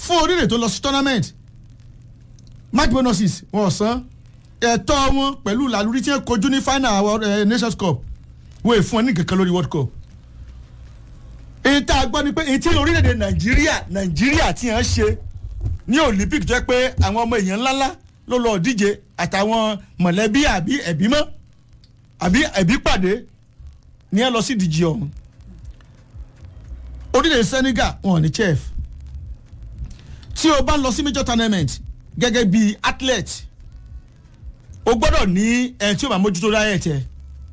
fún orílẹ̀ tó lọ sí tournament match bonuses wọn ò san ẹ̀tọ́ wọn pẹ̀lú làlúrí tí wọ́n kojú ní final World, eh, nations cup wọ́n è fún wọn ní kankan lórí world cup èyí tá a gbọ́ ni pé èyí tí orílẹ̀-èdè nàìjíríà nàìjíríà tí wọ́n ṣe ní olympic jẹ́ pé àwọn ọmọ èèyàn ńláńlá ló lọ díje àtàwọn mọ̀lẹ́bí àbí ẹ̀bí mọ́ àbí ẹ̀bí pàdé ní ẹ lọ sí ìdíje ọ̀hún orílẹ̀ senegal wọn ò ní chef tí o bá lọ sí major tournament gẹ́gẹ́ bí athlete o gbọ́dọ̀ ní ẹni tí o máa mójútó diet ẹ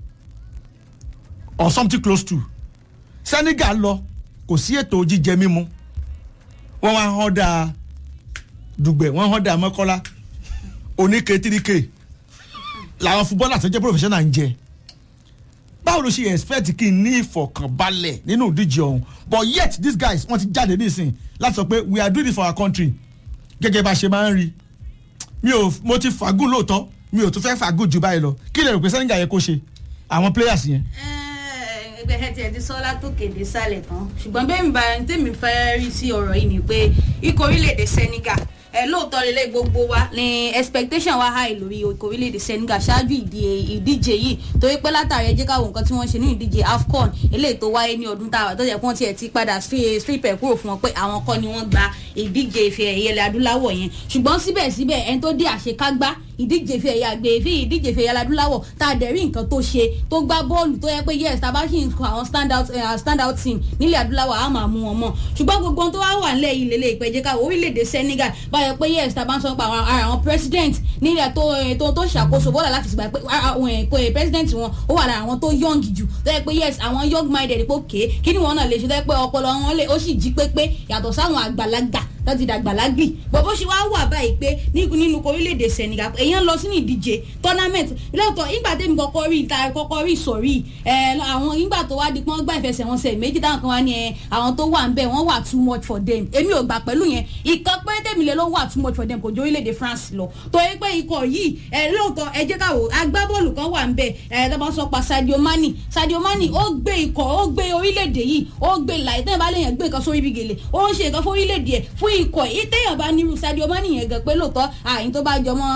or something close to senegal lọ kò sí ètò jíjẹ mímu wọ́n wá hàn dáa dùgbẹ̀ wọ́n hàn dáa mọ́kọ́lá oníke tíríkè làwọn fúbọ́là tó jẹ́ professional ń jẹ báwo ló ṣe expect kí n ní ìfọ̀kànbalẹ̀ nínú ìdíje ọ̀hún but yet these guys wọ́n ti jáde nísìn láti sọ pé we are doing this for our country gẹ́gẹ́ bá a ṣe máa ń rí mi ò mo ti fàgùn lóòótọ́ mi ò tún fẹ́ fàgùn jù báyìí lọ kí lè rò pé senegal yẹ kó ṣe àwọn players yẹn. ẹgbẹ́ ẹ tiẹ̀ ti sọ látòkèdè sálẹ̀ tán ṣùgbọ́n bẹ́ẹ̀ mi bá tèmi fẹ́ rí sí ọ̀rọ̀ yìí ni pé ikọ̀ orílẹ̀-èdè senegal ẹ lóòótọ́ lélẹ̀ gbogbo wa ni expectation wa high lórí ikọ̀ orílẹ̀-èdè senegal ṣáájú ìdíje yìí torí pé látàrí ẹjẹ́ káwọn nǹkan tí wọ́n ṣe ní ìdíje afcon eléyìí tó wáyé ní ọdún táwa tó jẹ́ pé wọ́n tiẹ̀ ti padà strip ẹ̀ kúrò fún wọn pé àwọn kọ́ ni wọ́n gba ìdíje ìfẹ́ ẹ̀yẹ ilẹ̀ adúláwọ̀ yẹn ṣùgbọ́n síbẹ̀síbẹ̀ ẹni tó dé àṣekágbá ìdíje ìfẹ́ ẹ̀yà gbé ìfẹ́ ìdíje ìfẹ́ ẹ̀yà adúláwọ̀ tá a dẹ̀ rí nǹkan tó ṣe tó gbá bọ́ọ̀lù tó yẹ pé yes tá a bá ṣì ń kọ àwọn stand out uh, stand out team nílẹ̀ adúláwọ̀ á máa mú wọn mọ̀ ṣùgbọ́n gbogbo ohun tó wá wà nílẹ̀ yìí lélẹ̀ ìpẹ́jẹ́ ká orílẹ̀-èdè senegal báyọ̀ pé yes tá a bá ń sọ pa àwọn ara àwọn president nílẹ̀ tó tó tó ṣàkóso bọ́ọ̀lù láti ṣùgbọ́n pé àwọn president wọn ó wà lára àwọn tó young jù tó yẹ pé yes àwọn young minded pé òkè kí ni wọn náà lè ṣe tó yẹ pé ọpọlọ wọn lè ó sì jí pépé yàtọ̀ sáwọn àgbàlagbà tó ti dàgbà lágbì bọ̀bọ̀ ṣe wá wà báyìí pé nínú orílẹ̀-èdè senegal èèyàn lọ sínú ìdíje tournament lóòótọ́ ìgbà tẹ́mi kọ́kọ́ rí ìta kọ́kọ́ rí ìsọ̀rí àwọn ìgbà tó wá di pọ́n gbà ìfẹsẹ̀wọnsẹ̀ méjì táwọn kan wá ní àwọn tó wà ń bẹ̀ wọ́n wà too much for them èmi ò gbà pẹ̀lú yẹn ìkan pé tèmi lè ló wà too much for them kò jẹ́ orílẹ̀-èdè france lọ torí pé ikọ̀ yìí lóòótọ́ ẹ jẹ́ ká wò agbábọ́ọ̀lù kan wà ń bẹ̀ ẹ̀ tó bá sọ pa sadio mani sadio mani ó gbé ikọ̀ ó gbé orílẹ̀-èdè yìí ó gbé láì tẹ́yìn bá lèèyàn gbé nǹkan sórí bí gèlè ó ń ṣe nǹkan fún orílẹ̀-èdè ẹ̀ fún ikọ̀ yìí téèyàn bá nírú sadio mani yẹn gan pé lóòótọ́ àyìn tó bá jọmọ́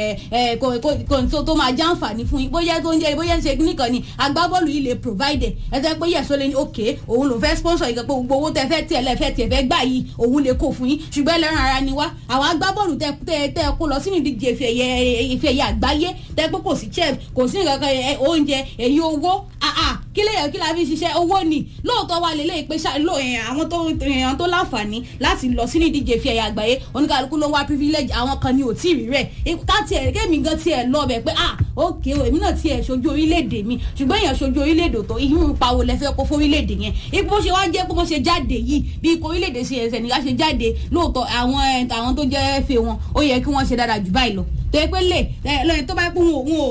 kò tó máa já àǹfààní fún yín bóyá tó ń jẹ bóyá ń ṣe nìkan ni agbábọ́ọ̀lù yìí lè provide ẹ tẹ́ pé yẹ̀sọ́ lé ní òkè òun ló fẹ́ sponsor yìí gan pé gbogbo owó tẹ fẹ́ tiẹ̀ lẹ́ fẹ́ tiẹ̀ fẹ́ gbà yìí òun lè kó fún yín ṣùgbọ́n ẹlẹ́ran ara ni wá àwọn agbábọ́ọ̀lù tẹ tẹ tẹ kó lọ sínú ìdíje ife ẹ̀yẹ àgbáyé tẹ pé kò sí chef kò sí nǹkan kan oúnjẹ èyí owó kí lè yẹ kí la fi ṣiṣẹ́ owó ni lóòótọ́ wa lè lè pé àwọn tó èèyàn tó láǹfààní láti lọ sínú ìdíje fi ẹ̀yà àgbáyé oníkàlùkù ló wá privilege àwọn kan ni ò tí ì rí rẹ̀ ká tiẹ̀ kémi gan tiẹ̀ lọ bẹ̀ pé ah ok o èmi náà tiẹ̀ ṣojú orílẹ̀-èdè mi ṣùgbọ́n èèyàn ṣojú orílẹ̀-èdè tó irú pawó lẹ́fẹ́ kó fún orílẹ̀-èdè yẹn ipò ṣe wá jẹ́ pé wọ́n ṣe jáde yìí bí ikọ̀ orílẹ̀-èdè ṣe ẹsẹ̀ nígbà ṣe jáde lóòótọ́ àwọn àwọn tó jẹ́ fẹ́ wọn ó yẹ kí wọ́n ṣe dáadáa jù báyìí lọ tó yẹ pé lè lọ́yìn tó bá pé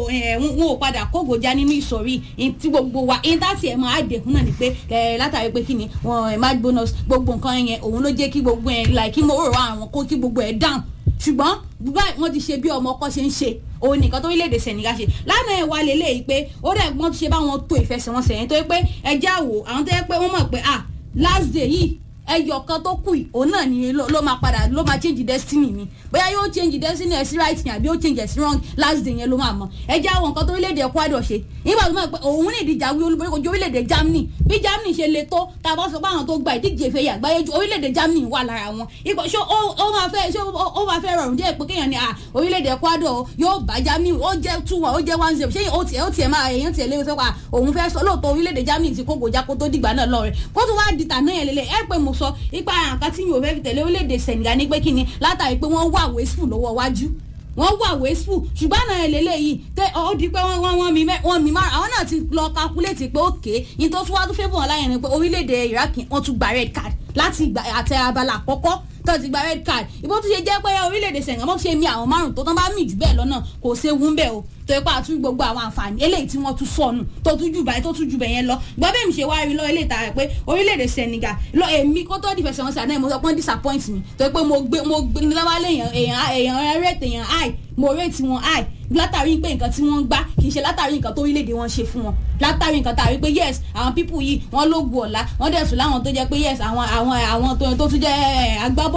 wọn ò padà kógojá nínú ìsọ̀rí tí gbogbo wa ìntàtì ẹ̀ máa dẹ̀kun náà ni pé látàrí pé kí ni wọn match bonus gbogbo nǹkan yẹn òun ló jẹ́ kí gbogbo ẹ̀ like kí mo rò àwọn kó kí gbogbo ẹ̀ down ṣùgbọ́n báyìí wọ́n ti ṣe bí ọmọ ọkọ ṣe ń ṣe òun nìkan tó orílẹ̀-èdè senegal ṣe lánàá ẹ̀ wá lélẹ̀ yìí pé ó dẹ̀ gbọ́n ti ṣe báwọn tó ìfẹsẹ̀wọnsẹ̀ yẹn tó yẹ pé ẹjẹ́ àwò àwọn tó yẹ pé wọ́n mọ̀ pé ah last day yìí ẹyọ kan tó kù òun náà ni ló máa padà ló máa change destiny mi bóyá yóò change destiny ẹ sí right yẹn àbí yóò change ẹ sí wrong last day yẹn ló máa mọ ẹ jẹ́ àwọn nǹkan tó orílẹ̀-èdè Ecuador ṣe nígbà tó máa pẹ́ òun ní ìdíje àwọn olùborí kojú orílẹ̀-èdè Germany bí Germany ṣe le tó tá a bá sọ pé àwọn tó gba ìdíje ìfẹ́ yà gbáyé ju orílẹ̀-èdè Germany wà lára wọn ipò ṣé ó máa fẹ́ ṣé ó máa fẹ́ rọrùn díẹ̀ pé kéèyàn ní à orílẹ̀-èdè Ecuador yóò bá Germany ó jẹ́ two one ó jẹ́ one zero ṣé ó tiẹ̀ ó tiẹ̀ máa èèyàn tiẹ̀ léwu sọ́kà òun fẹ́ sọ lóòótọ́ orílẹ̀-èdè Germany ti kókò já kó tó dìgbà náà lọ́rẹ̀ kó tó wá dìtà náà yẹn lélẹ̀ ẹ pé mo sọ ipa nǹkan tí yóò fẹ́ fi tẹ̀lé orílẹ̀-èdè Senegal ní pé kí ni látàrí pé wọ́n wà wasteful lọ́wọ́ wájú wọ́n wà wasteful ṣùgbọ́n náà eléyìí tẹ ọ di pé wọ́n wọ́n mi wọ́n mi máa àwọn náà ti lọ calculate pé òkè yìí tó tún wá tó fẹ́ bọ̀ láyẹn ni pé orílẹ̀-èdè Iraq wọ́n tún gba red card láti ìgbà àtẹ abala àkọ́kọ́ tó ti gba red card ìbò tó ṣe jẹ́ pé orílẹ̀-èdè Senegal wọ́n ṣe mi àwọn márùn tó tán bá mì jù bẹ́ẹ̀ lọ́nà kò ṣe wú bẹ́ẹ̀ o tó ipa àtúntò gbogbo àwọn àǹfààní eléyìí tí wọ́n tún sọnù tó tún jù báyìí tó tún jù bẹ́ẹ̀ yẹn lọ gbọ́ bẹ́ẹ̀ mi ṣe wá rí lọ eléyìí tààrà pé orílẹ̀-èdè Senegal lọ èmi kó tó di fẹsẹ̀ wọn sí àná mo sọ pé disappoint mi tó pé mo gbé mo gbé lọ́wọ́ èèyàn èèyàn èèyàn rate èèyàn high mo rate wọn high látàrí pé nǹkan tí wọ́n gbá kì í ṣe látàrí nǹkan tó orílẹ̀-èdè wọn ṣe fún wọn látàrí nǹkan tàrí pé yes àwọn people yìí wọ́n lóògùn ọ̀la wọ́n dẹ̀ sùn láwọn tó jẹ́ pé yes àwọn àwọn àwọn tó tún jẹ́ agbábọ́